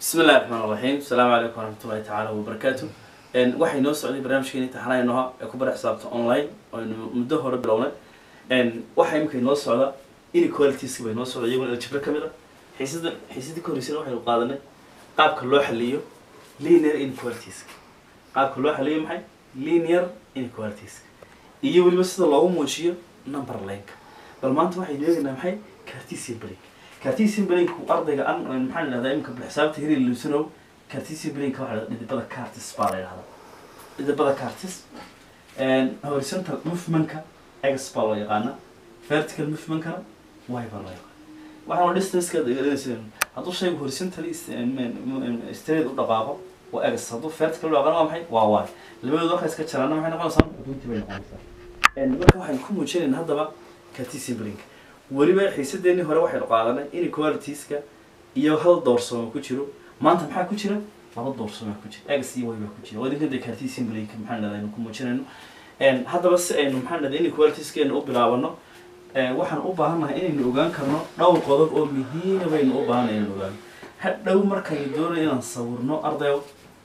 bismi illahi raxmaan raxiim asalaamu calaykum waraxmatullahi tacaala wabarakaatu waxay noo socday barnaamijkeeni taxanaynoha ee ku bara xisaabta online aynu muddo hore bilownay waxaa imika inoo socda inequalitiska bay noo socda iyaguna aljibro ka mid a xiisada xiisadii ka horreysana waxaynu qaadanay qaabka loo xaliyo linear inequalitiska qaabka loo xaliyo maxay linear inequalitiska iyo weliba sida loogu muujiyo number lineka bal maanta waxaynu eegaynaa maxay cartesian break cartesian breakku ardayga an maxaa la yidhahdaa imika xisaabta hiri lusanow cartesian break waxaa la dhidibada cartis baa la yidhahdaa dhidibada cartis horizontal movementka x baa loo yaqaana vertical movementkana y baa loo yaqaana waxaana distanceka dheganaysa hadduu shaygu horizontally straight u dhaqaaqo waa x hadduu vertical u dhaqaaqo waa maxay waa y labadooda markaa iska jaraana maxay noqonaysaa runtii bay noqonaysaa marka waxaan ku muujinaynaa haddaba cartesian break weliba xiisadeenii hore waxaynu qaadanay inequalitiska iyo hal doorsoomo ku jiro maanta maxaa ku jira laba doorsoomaa ku jira x iyo y baa ku jira waa idinkan dee cartesian break maxaa dhahdaa aynu ku muujinayno haddaba si aynu maxaa dhahdaa inequalitieskeena u bilaabano waxaan u baahannahay inaynu ogaan karno dhowr qodob oo muhiima baynu u baahanay inaynu ogaano hadhow markaynu doonayo inaan sawirno ardayo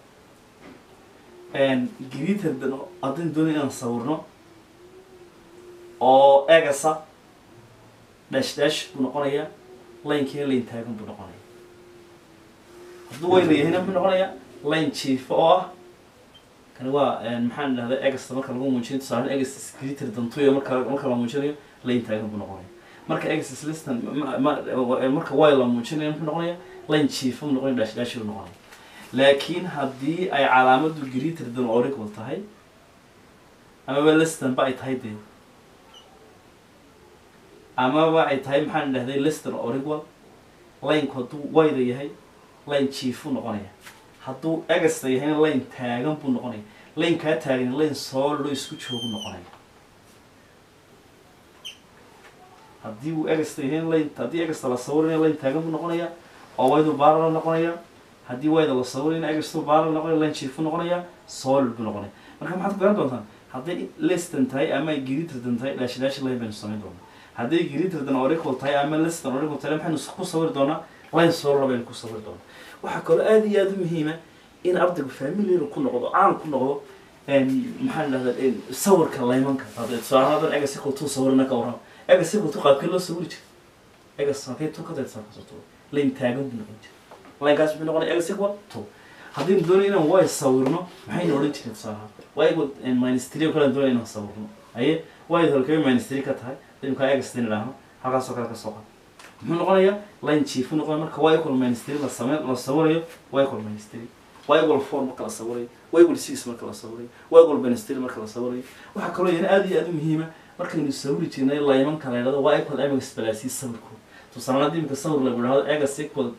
gritardan haddaynu doonayo inaan sawirno oo egasa dash dash buu noqonayaa laynkiina layn taagan buu noqonaya hadduu weyna yahayna muxuu noqonayaa layn jiifo oo ah kani waa maxaan idhahdaa egasta marka lagu muujinayo tusaale egas gritar dantuya marka marka la muujinayo layn taagan buu noqonaya marka egas listan marka way la muujinayo muxuu noqonayaa layn jiifo buu noqonaya dash dash buu noqonaya laakiin haddii ay calaamadu gritar dan origal tahay amaba listan ba ay tahay dee amaba ay tahay maxaan idhahday lister origwal laynku hadduu wayda yahay layn jiifuu noqonaya hadduu egasta yahayna layn taagan buu noqonaya layn kaa taagan layn soollo isku joogu noqonaya haddii uu egasta yahayna layn haddii egasta la sawirayna layn taagan buu noqonaya oo waydu baara la noqonaya haddii wayda la sawirayna egastu baara la noqonaya layn jiifuu noqonaya sool buu noqonaya marka maxaad ku garan doontaan hadday listan tahay ama ay giritardan tahay dhaashi dhaashi layn baynu samayn doonaa hadday gritardan orical tahay ama listan orical tahay maxaynu ku sawiri doonaa line solo baynu ku sawiri doonaa waxaa kaloo aada iyo aada u muhiima in ardaygu familiar ku noqdo caan ku noqdo maxaa la dhahdaa sawirka laymanka tusaale hadan egas equal two sawirna ka warrama egas equal two qaabkee loo sawiri jira egas halkee two ka daysa ka soo layn taagan buu noqon jira laynkaas muxuu noqonaya egas equal two haddaynu doonayo inaan way sawirno maxaynu odhan jirin tusaale y equal minus three oo kale doonaya inaan sawirno aye y halkee minus three ka tahay imkaa egastin idhaahno halkaasoo kale ka soo qad muxuu noqonayaa line chief noqonaya marka y equal minus three la same la sawirayo y equal minus three y equal four marka la sawirayo y equal six marka la sawirayo y equal minus three marka la sawirayo waxaa kaloo yana aada iyo aada u muhiima markaynu sawiri jirnay laymanka la yidhahdo y equal mx balaasi sawirkood tusaale haddii imika sawir lagu idhahdo egas equal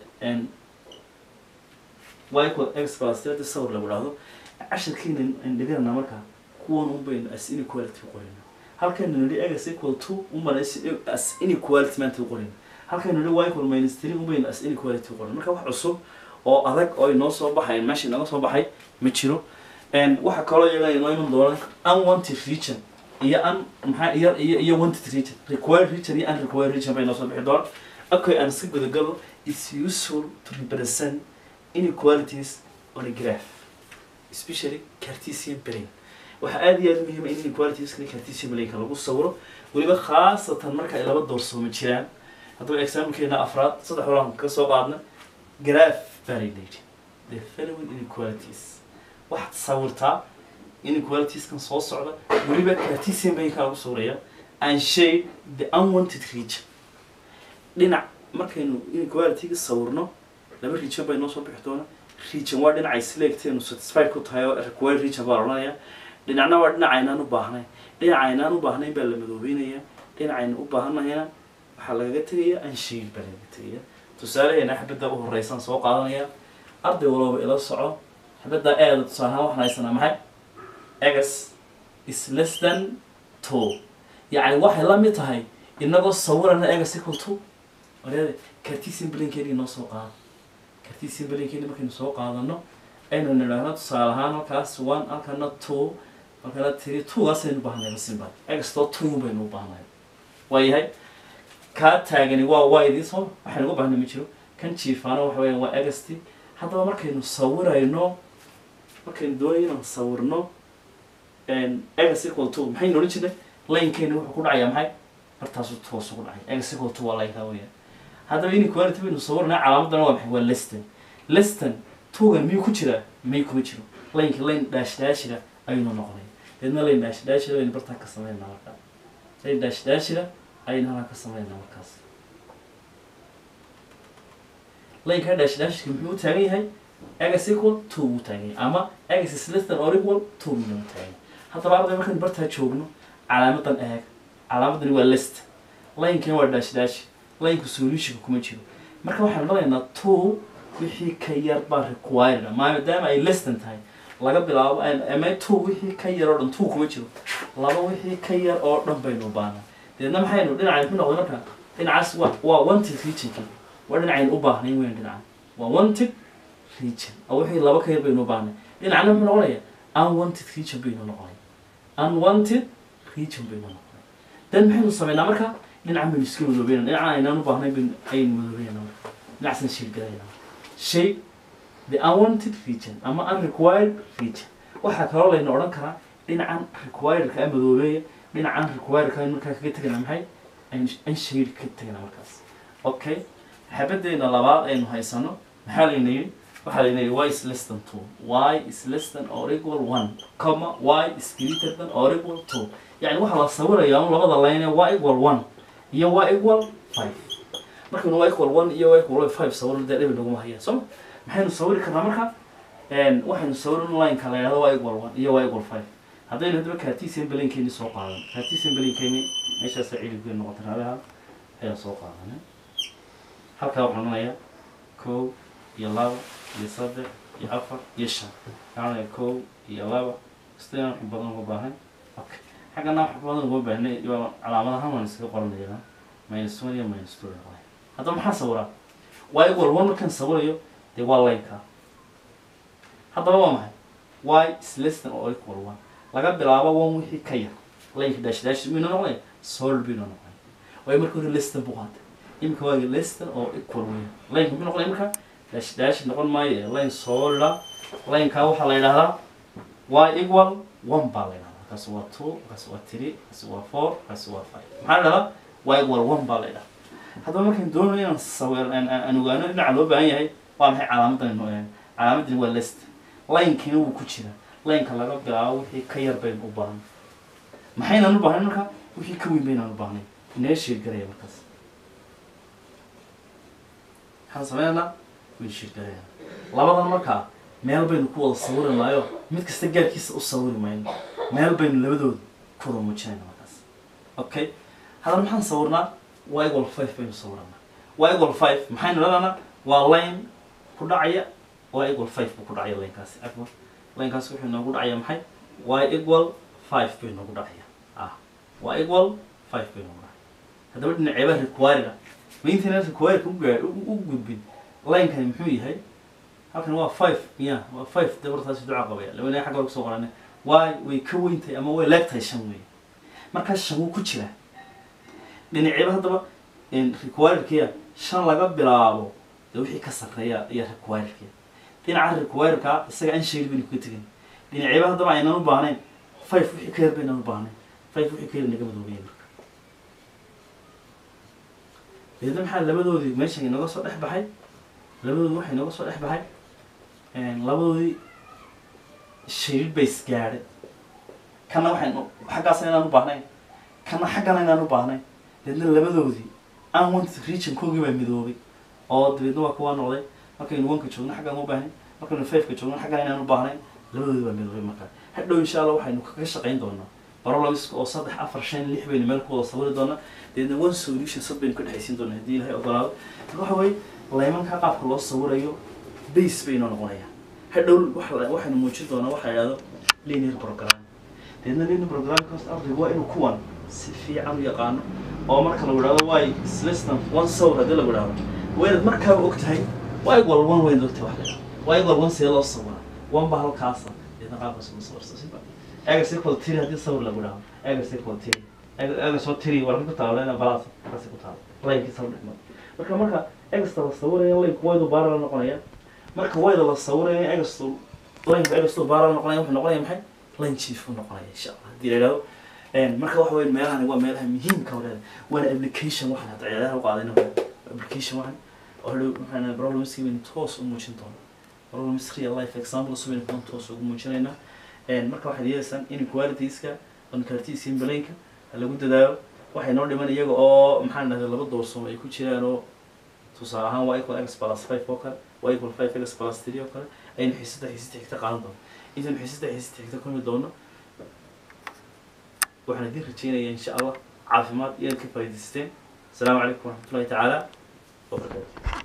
y equal x plus three haddii sawir lagu idhahdo cashirkiina indhiganana markaa kuwan un baynu as inequality qorina halkaynu nidhi egas equal two umbana as inequality maanta u qorin halkaynu nidhi y equal minus three umbaynu as inequality u qorin marka wax cusub oo adag oo inoo soo baxay meesha inaga soo baxay ma jiro waxaa kaloo iyaga inoo iman doona unwanted region iyo un maxaa iyo iyo iyo wanted region required region iyo unrequired region bay inoo soo bixi doona okay aan iska gudagalo it's useful to represent inequalities on a graph especially cartesian brain waxaa aada iyo aada muhiima in inequalitieskani cartesian malayka lagu sawiro weliba khaasatan marka ay laba doorsoomo jiraan haddaba exaamilkeena afraad saddex holaan ka soo qaadna graph validate the following inequalities waxaad sawirtaa inequalitieskan soo socda weliba cartesian malayka lagu sawiraya and shade the unwanted region dhinac markaynu inequalityga sawirno laba region bay noo soo bixi doona region waa dhinacay selecteenu satisfied ku tahay oo required region baa la odhanaya dhinacna waa dhinac aynaan u baahnayn dhinac aynaan u baahnayn baa la madoobeynaya dhinacayna u baahanayana waxaa lagaga tegaya anshiil baa lagaga tegaya tusaalaheena xabadda u horeysaan soo qaadanaya arday walooba ila soco xabadda eeda tusaalahaan waxaan haysanaa maxay egas is less than two yacni waxay la mid tahay inagoo sawirana egas equal two wareede cartesian blinkeeni noo soo qaado cartesian blinkeeni markaynu soo qaadano aynu nidhaahno tusaale ahaan halkaas one halkana two halkana three twogaasaynu baahnay basinba egastoo two baynu u baahnay waayahay kaa taagani waa waydii soo waxaynu uga baahnay ma jiro kan jiifaana waxa weeyaan waa egasti haddaba markaynu sawirayno markaynu doonay inaan sawirno egas equal to maxaynu odhan jirnay laynkeeni wuxuu ku dhacayaa maxay bartaasu toosu ku dhacay egas equal to waa laynkaa weeyaan haddaba inequality baynu sawirnaa calaamadana waa maxay waa leston leston tugan miyuu ku jiraa may kuma jiro laynka layn dhaash dhaashira ayaynu noqonay deedna layn dhaash dhaashira aynu bartaa ka samaynaa markaa layn dhaash dhaashira ayaynu halkaa ka samaynaa markaas laynkaa dhaash dhaashirka muxuu u taagan yahay egas equal two buu taagan yahay ama egas is less than or equal two buu taagan yahay haddaba arday markaynu bartaa joogno calaamadan eeg calaamadani waa list laynkani waa dhaash dhaashi laynku solutionka kuma jiro marka waxaan dhalaynaa two wixii ka yar baa required ah maadaama ay lestan tahay laga bilaabo ama two wixii ka yar oo dhan two kuma jiro laba wixii ka yar oo dhan baynu u baahnaa deedna maxaynu dhinacan ku noqday marka dhinacaas waa waa wanted regionki waa dhinacaynu u baahnayn weyn dhinacan waa wanted region oo wixii laba ka yar baynu u baahnay dhinacna muxuu noqonaya unwanted region baynu noqonay unwanted region baynu noqonay dan maxaynu sameynaa marka dhinacan baynu iska madoobeynaa dhinacan aynaan u baahnayn baynu ayaynu madoobeynaa marka dhinacasna shiirgalaynaa shay the unwanted region ama unrequired region waxaa kaloo layna odhan karaa dhinacan requiredka madoobeeya dhinacan requiredka aynu markaa kaga tegana maxay an shade ka tegana markaas okay xabadeena labaad aynu haysano maxaa layna yidhi waxaa layna yidhi y is less than two y is less than or equal one comma y is greater than or equal two yani waxaa la sawirayaa un labada layne y equal one iyo y equal five markaynu y equal one iyo y equal five sawirno dee dhibi naguma hayaan sooma maxaynu sawiri karnaa marka waxaynu sawirin lineka la yidhahdo y equal one iyo y equal five haddaynu haddaba cartesian belinkeeni soo qaadan cartesian belinkeeni meeshaasa cilibkeenu noqota raadaha ayaan soo qaadanay halkaa waxaan odhanayaa kow iyo laba iyo saddex iyo afar iyo shan waxaan odhanayaa kow iyo laba istaan wax badan uga baahan okay xaggana wax badan uga baahnay calaamadahan waan iskaga qoranayaa minus one iyo minus two noqonay haddaba maxaa sawiraa y equal one markaan sawirayo dee waa lineka haddaba waa maxay y is less than or equal one laga bilaabo one wixii ka yar lineka dash dash miynu noqonay sol binu noqonay waayo marka hore less than buu qaatay imika waa less than or equal weyn lineka muxuu noqonay marka dash dash noqon maayo ee line sola lineka waxaa la yidhahdaa y equal one baa la yidhahdaa kaasi waa two kaasi waa three kaasi waa four kaasi waa five maxaa la yidhahdaa y equal one baa la yidhahdaa haddaba markaan doonayo inaan sawir aan ogaano dhinaca loo baahan yahay waa maxay calaamadan calaamadani waa list linekiina wuu ku jira lineka laga bilaabo wixii ka yar baynu u baahnay maxaynaan u baahnayn marka wixii ka weyn baynaan u baahnay inee sheergaraya markaas maxaan sameynaynaa way sheergaraya labadan markaa meel baynu ku wada sawiri maayo mid kasta gaarkiisa u sawiri mayno meel baynu labadooda ku wada muujinayna markaas okay haddana maxaan sawirnaa y equal five baynu sawiranaa y equal five maxaynu leedahnaa waa line ku dhacaya y equal five buu ku dhacaya linekaasi afwan linekaasi wuxuu noogu dhacaya maxay y equal five bay noogu dhacaya ah y equal five bay noogu dhacaya haddaba dhinaceeba required ah maintana required u gaa u gudbin linekani muxuu yahay halkan waa five ya waa five dabartaasi duca qabaya labana xagga hore kusoo qorane y way ka weyntahay ama way leegtahay shan wey markaas shan wuu ku jiraa dhinaceeba haddaba requiredkiya shan laga bilaabo dee wixii ka sarreeya iyo requiredkiya dhinaca requiredka isaga an shayr baynu kaga tegan dhinaceeba haddaba aynan u baahnayn five wixii ka yar baynaan u baahnayn five wixii ka yar naga madoobaya marka deedna maxaa labadoodii meeshan inaga soo dhex baxay labadoodi waxay inaga soo dhex baxay labadoodii shayrid bay isgaadhay kana waxaynu xaggaasna inaan u baahnayn kana xaggana inaan u baahnayn deedna labadoodii unwanted regionkoogii baa midoobay oo dabeedna waa kuwaa noqday markaynu wanka joogno xaggaan u baahnayn markaynu fiveka joogno xaggaan inaan u baahnayn labadoodii baa midoobay markaa hadhow insha allah waxaynu kaga shaqayn doonaa barologiska oo saddex afar shan lix baynu meel ku wada sawiri doonaa deedna one solution sad baynu ka dhexaysiin doonaa haddii ilahay ogolaado marka waxa weye laymanka qaabka loo sawirayo base baynoo noqonaya hadhow waxa- waxaynu muujin doonaa waxa la yidhahdo linear program deedna linear programka hosta ardaygu waa inuu kuwan si fiican u yaqaano oo marka lagu idhahdo way slestan one sawir haddii lagu idhahdo waynaad markaaba og tahay waa equal one waynaad og tahay wax la yidhahdo waa equal one see loo sawiraa one ba halkaasa deedna qaabkaas uma sawirsa siba egas equal three haddii sawir lagu idhahdo egas equal three egas oo three warka ku taalo lena balaas halkaasi ku taalo layinkii sawir dhexmar marka marka egasta la sawiraya layinku waydu baara la noqonaya marka wayda la sawiraya egasto lineka egasto baara noqonaya wuxuu noqonaya maxay line chief uu noqonaya insha allah haddii la yidhahdo marka waxa weya meelahani waa meelaha muhiimka wareeda waana application waxan hadda ciyaadaha u qaadayna application waxan oo hadhow maxaan problemski baynu toos u muujin doona problems real life example subaynu kuwan toos ugu muujinaynaa marka waxaad yeelaysaan inequalitieska oncartesian balaynka lagu dadaalo waxay noo dhiman iyaga oo maxaan dhahday laba doorsoom ay ku jiraan oo tusaale ahaan waa equal x plus five oo kale waa equal five x plus three oo kale aynu xiisada xiisada xigta qaadan doono intaynu xiisada xiisada xigta kulmi doono waxaan idin rajeynayaa insha allah caafimaad iyo inaad ka faa'iidaysteen asalaamu calaykum waraxmatullahi tacaala wabarakaatu